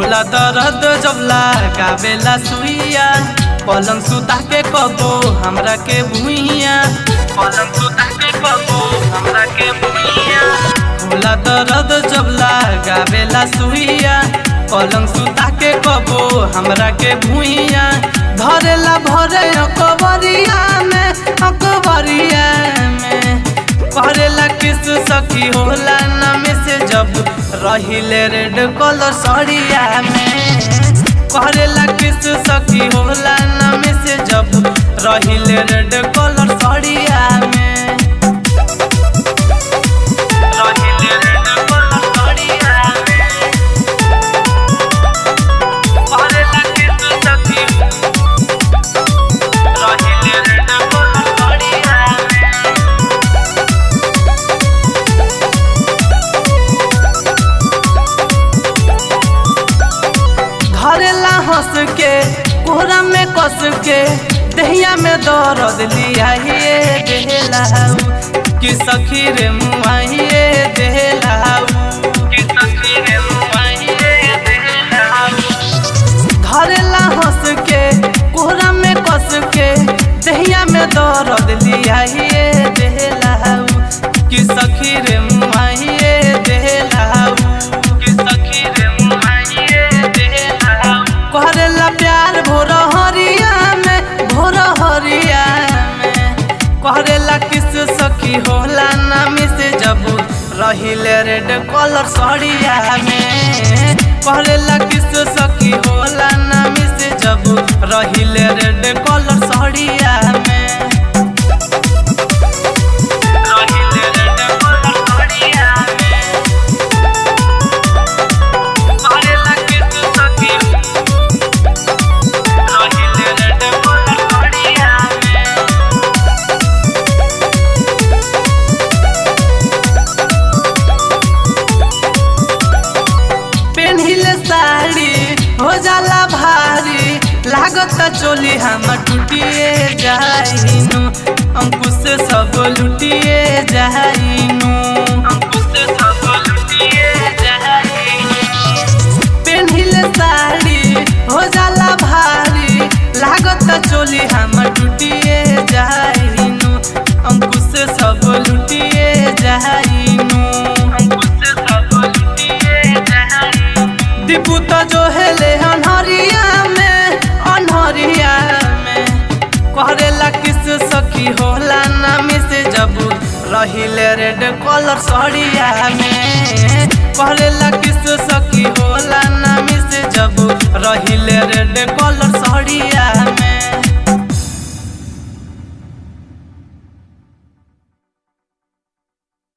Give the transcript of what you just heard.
होला दर्द जब लगावेला सुइया पलंग सुता के कबो हमरा के भुइया पलंग सुता के कबो हमरा के भुइया होला दर्द जब लगावेला सुइया पलंग सुता के कबो हमरा के भुइया धरेला भरे अकबरिया में अकबरिया में करेला किस सखी होला नाम से जब रहिले रेड कलर सड़िया में करेला किस सखी होला नाम से जब रहिले रेड कलर सड़िया में रहिले रेड कलर सड़िया में करेला किस सखी रहिले रेड कलर सड़िया में धरेला हंस के कोहरा में कस के दहिया में दर्द लिया ये देहलाऊ कि सखी रे मुआइए देहलाऊ कि सखी रे मुआइए देहलाऊ धरेला हंस के कोहरा में कस के दहिया में दर्द लिया ये देहलाऊ कि सखी रे मुआइए देहलाऊ कि सखी रे मुआइए देहलाऊ करेला प्यार भोर हरिया में भोर हरिया में करेला किस सखी होला नामी से जब रहिले रेड कलर सड़िया में करेला किस सखी होला नामी से जब रहिले रेड कलर सड़िया में रहिले रेड कलर सड़िया में करेला किस सखी रहिले रेड कलर सड़िया में पेन्हिल साड़ी हो जाला भारी लागत चोली हम टूटिए जाइनु अंकुश से सब लुटिए जाइनु अंकुश से सब लुटिए जाइनु पेन्हिल साड़ी हो जाला भारी लागत चोली हम टूटिए जाइनु अंकुश से सब लुटिए जाइनु अंकुश से सब लुटिए जाइनु दीपू तो जो हेले अनहरिया में अनहरिया में करेला किस सखी होला नामी से जब रहिले रेड कलर सड़िया में करेला किस सखी होला